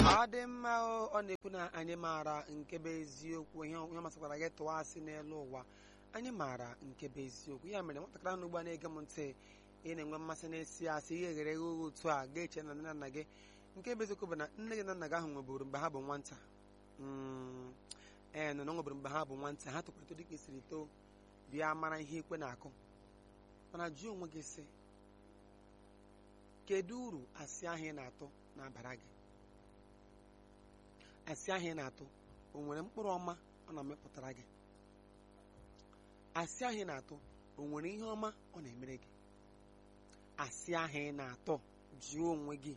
ọ dị mma o, ọ na-ekwu na anyị maara nke bụ eziokwu ihe ihe masịkwara gị tụwa asị n'elu ụwa anyị maara nke bụ eziokwu ya mere nwatakịrị ahụ ugbu a na-ege m ntị ị na-enwe mmasị na-esi asị ihe eghere eghe oghe otu a ga-eche na nne na nna gị nke bụ eziokwu bụ na nne gị na nna gị ahụ nweburu mgbe ha bụ nwata Mm, ee nọ na ọ nweburu mgbe ha bụ nwata ha tụkwara eto dịka i siri too bịa mara ihe ikwe na-akụ mana jụọ onwe gị sị kedu uru asị ahụ ị na-atụ na-abara gị asị ahụ ị na-atụ o nwere mkpụrụ ọma ọ na-amịpụtara gị asị ahụ ị na-atụ o nwere ihe ọma ọ na-emere gị asị ahụ ị na-atọ jụọ onwe gị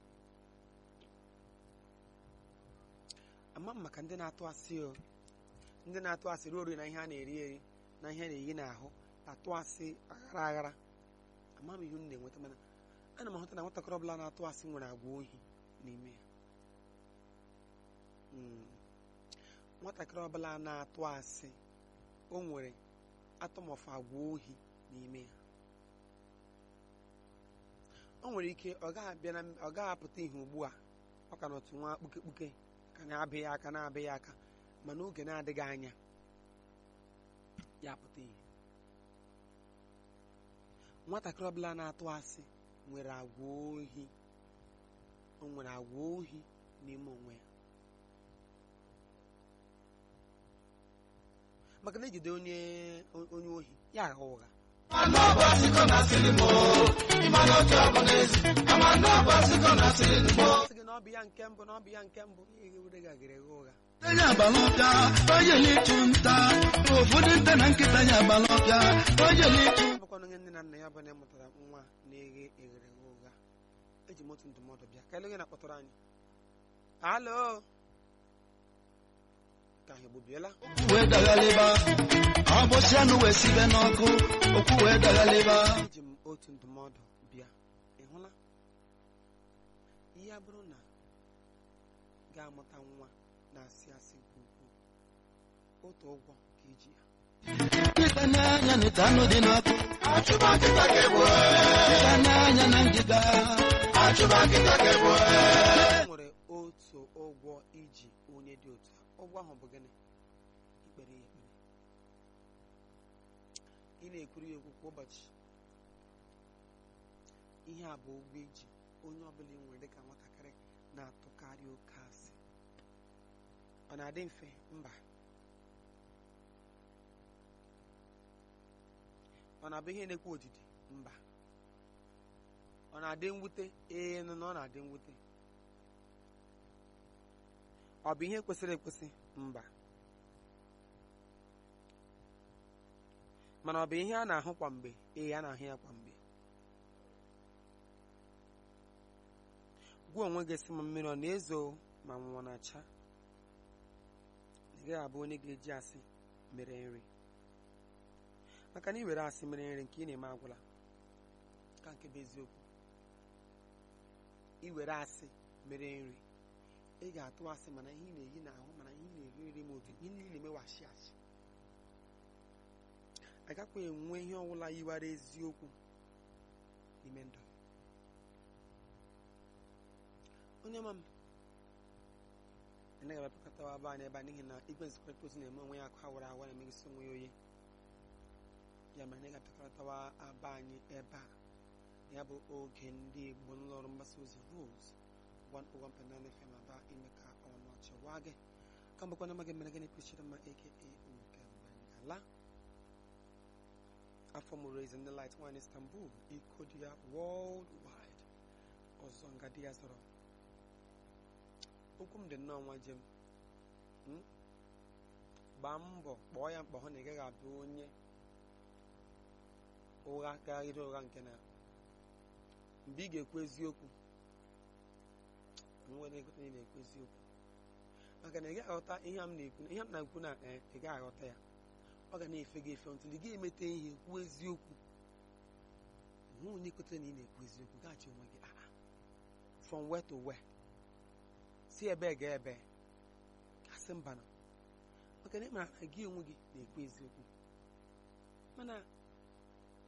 ama m maka ndị na-atụ asị o ndị na-atụ asị ruo ori na ihe a na-eri eri na ihe a na-eyi n'ahụ atụ asị aghara aghara ama m ihe m na-enweta mana ana m ahụta na nwatakịrị ọbụla na-atụ asị nwere agwa ohi n'ime ya Mm. nwatakịrị ọbụla na-atụ asị o nwere atụmọfụ agwa ohi n'ime ya o nwere ike ọ gaghị abịa na ọ gaghị apụta ihe ugbu a ọ ka nọtụ nwa kpuke kpuke ka na-abịghị aka na-abịghị aka mana oge na-adịghị anya ya apụta ihe nwatakịrị ọbụla na-atụ asị nwere agwa ohi o nwere agwa ohi n'ime onwe ya maka na ejide onye onye ohi ya agha ụgha sị gị na ọ bụ ya nke mbụ na ọ bụ ya nke mbụ ihe were gị agịrị gha ụgha onye agbalọbịa onye n'ịchụ nta ụfọdụ nte na nkịta ya agbalọbịa onye n'ịchụ ọ bụkwa onye nne na nna ya bụ na ịmụtara nwa na-eghe eghere gha ụgha eji m otu ndụmọdụ bịa ka ele onye na-akpọtụrụ anyị alo ka ha egbubiela okwu wee daghalịba ọbọchị anụ wee sibe n'ọkụ okwu wee daghalịba eji m otu ndụmọdụ bịa ị hụla ihe a bụrụ na ga-amụta nwa na-asị asị nke ukwuu otu ụgwọ ka iji ya nkịta n'anya na ite anụ dị n'ọkụ nkịta n'anya na ngịga e nwere otu ụgwọ iji onye dị otu a ụgwọ ahụ bụ gịnị ikpere ya ekpere ị na-ekwuru ya okwu kwa ụbọchị ihe a bụ ụgwọ iji onye ọbụla ị nwere dịka nwatakịrị na-atụkarị oke asị ọ na-adị mfe mba ọ na-abụ ihe na-ekwu odidi mba ọ na-adị mwute ee nụ na ọ na-adị mwute ọ bụ ihe kwesịrị ekwesị mba mana ọ bụ ihe a na-ahụ kwa mgbe ee a na-ahụ ya kwa mgbe gwa onwe gị sị ma mmiri ọ na-ezo ma nwụọ na-acha ị gaghị abụ onye ga-eji asị mere nri maka na iwere asị mere nri nke ị na-eme agwụla ka nke bụ eziokwu iwere asị mere nri ị ga-atụ asị mana ihe ị na-eyi n'ahụ mana ihe ị na-eri nri ma otu ihe niile emewashi achị agakwa enwe ihe ọbụla yiwara eziokwu n'ime ndụ onye ma m anaghị abịapụkọtawa aba anyị ebe a n'ihi na igwe nzikọrịta ozi na-eme onwe ya akụ awara awa na-emegisi onwe ya oyi ya mere anyị ga-apịakọtawa aba anyị ebe a ya bụ oge ndị igbo n'ụlọọrụ mgbasa ozi rose 101.9 FM aba ime ka ọnụ ọchị waa gị ka mbụkwa na amaghị mere gịnị kwesịrị mma aka nke ngala afọ mụrụ eze ndị light nwaanyị istanbul iko dị ya world wide ọzọ nga di ya zọrọ okwu m dị nnọọ nwa jem Mm? gbaa mbọ kpọọ ya mkpọ hụ na ị gaghị abụ onye ụgha karịrị ụgha nke na mgbe ị ga-ekwu eziokwu nwere egote na ị na-ekwu eziokwu maka na ị gaghị aghọta ihe m na-ekwu ihe m na-ekwu na ee ị gaghị aghọta ya ọ ga na-efe gị efe ntụli gị emete ihe kwuo eziokwu hụ onye kwetere na ị na-ekwu eziokwu gaghachi onwe gị aa from where to where si ebe ga ebe asị mba na maka na ị mara na gị onwe gị na-ekwu eziokwu mana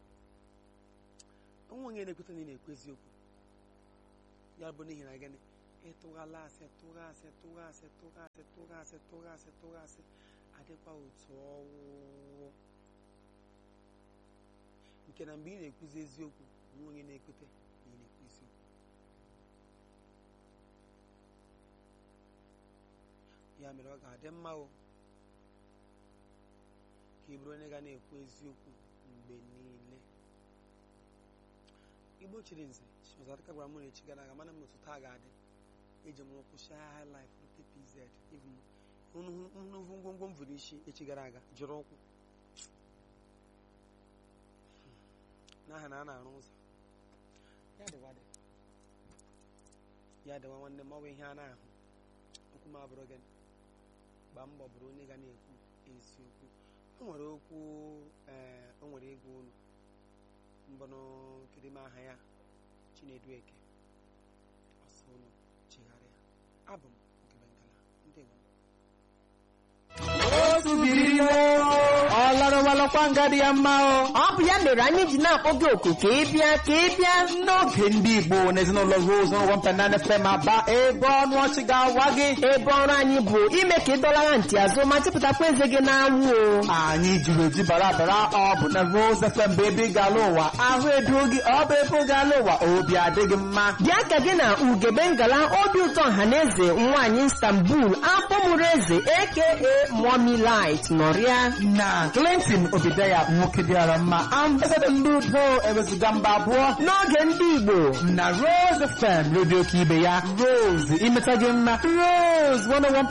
onwe onye na-ekweta na ị na-ekwu eziokwu ya bụ n'ihi na gịnị ịtụghala asị tụgha asị tụgha asị tụgha asị tụgha asị tụgha asị tụgha asị adịkwa otu ọwụwụ nke na mgbe ị na-ekwuzi eziokwu nwa onye na-ekwute na ị na-ekwu eziokwu ya mere ọ ga-adị mma o ka ị bụrụ onye ga na-ekwu eziokwu mgbe niile igbo chiri nze chizọdịka gwara mụ na echi gara aga mana m otu taa ga-adị eji m ụkwụ shia high life rute pz nnukwu ngwongwo m vụrụ isi echi gara aga jụrụ ụkwụ n'aha na a na-arụ ụzọ ya dịwa dị ya dịwa nwanne m ọ bụ ihe a na-ahụ okwu m abụrụ gị gbaa mbọ bụrụ onye ga na-ekwu eziokwu o nwere okwu ee o nwere ego olu mbọnụ kedime aha ya chinedu eke ọsọ unu chigharịa abụ m nkebengala ndị nwe ọlarụwalọkwa nga dị ya mma o ọ bụ ya mere anyị ji na-akpọ gị oku ka ị bịa ka ị bịa n'oge ndị igbo na ezinụlọ rose n'ụgwọ mpenana fm aba ebe ọnụ ọchị ga-awa gị ebe ọrụ anyị bụ ime ka ị dọlara ntị azụ ma chịpụtakwa eze gị n'anwụ o anyị jiri eji bara bara ọ bụ na rose fm bụ ebe ị ga-ala ụwa ahụ edo gị ọ bụ ebe ị ga-ala ụwa obi adịghị mma bịa ka gị na ugebe ngala obi ụtọ ọhaneze nwaanyị istanbul akpọmụrụ eze aka mommy light nọrịa na clinton obideya nwoke dịara mma ambasadọ ndị udo ewezuga mba abụọ n'oge ndị igbo na rose fm redio ka ibe ya rose imeta gị mma rose 101